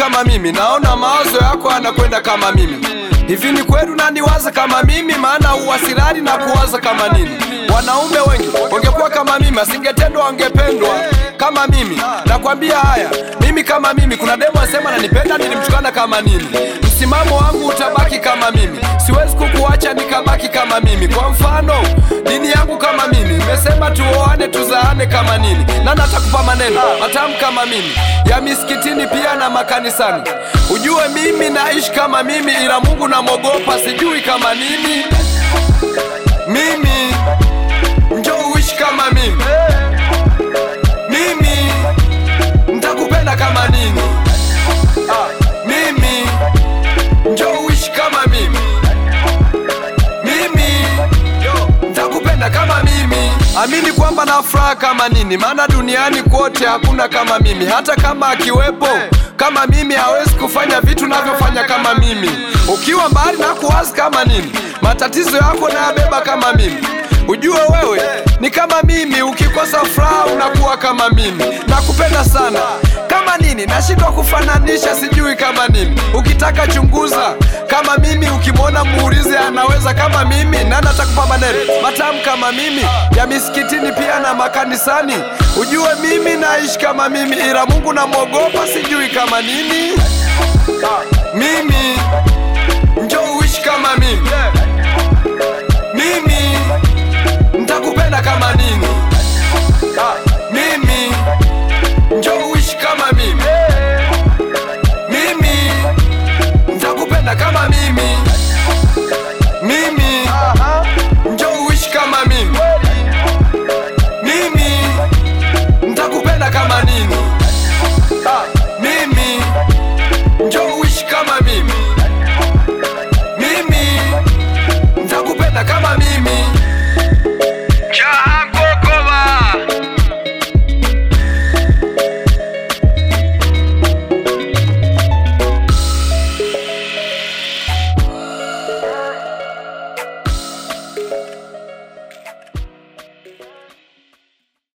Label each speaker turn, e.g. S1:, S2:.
S1: kama mimi, naona mawazo yako yanakwenda kama mimi. Hivi ni kweli unaniwaza kama mimi? Maana uwasilani na kuwaza kama nini? Wanaume wengi wangekuwa kama mimi, asingetendwa wangependwa kama mimi. Nakwambia haya, mimi kama mimi, kuna demo asema nanipenda, nilimtukana kama nini? Msimamo wangu utabaki kama mimi, siwezi kukuacha nikabaki kama mimi. Kwa mfano, dini yangu kama mimi imesema tuoane, tuzaane kama nini, na natakupa maneno matamu kama mimi ya misikitini pia na makanisani. Ujue mimi naishi kama mimi, ila Mungu namwogopa, sijui kama nini. Mimi njoo uishi kama mimi, mimi ntakupenda kama nini. Ah, mimi njoo uishi kama mimi, mimi ntakupenda kama mimi. Amini kwamba na furaha kama nini, maana duniani kote hakuna kama mimi. Hata kama akiwepo kama mimi, hawezi kufanya vitu navyofanya kama mimi. Ukiwa mbali na kuwazi kama nini, matatizo yako nayabeba kama mimi. Ujue wewe ni kama mimi, ukikosa furaha unakuwa kama mimi. Nakupenda sana kama nini, nashindwa kufananisha, sijui kama nini. Ukitaka chunguza kama mimi, ukimwona muulize anaweza kama mimi, na natakupa maneno matamu kama mimi ya misikitini pia na makanisani. Ujue mimi naishi kama mimi, ila Mungu namwogopa, sijui kama nini. Mimi njoo uishi kama mimi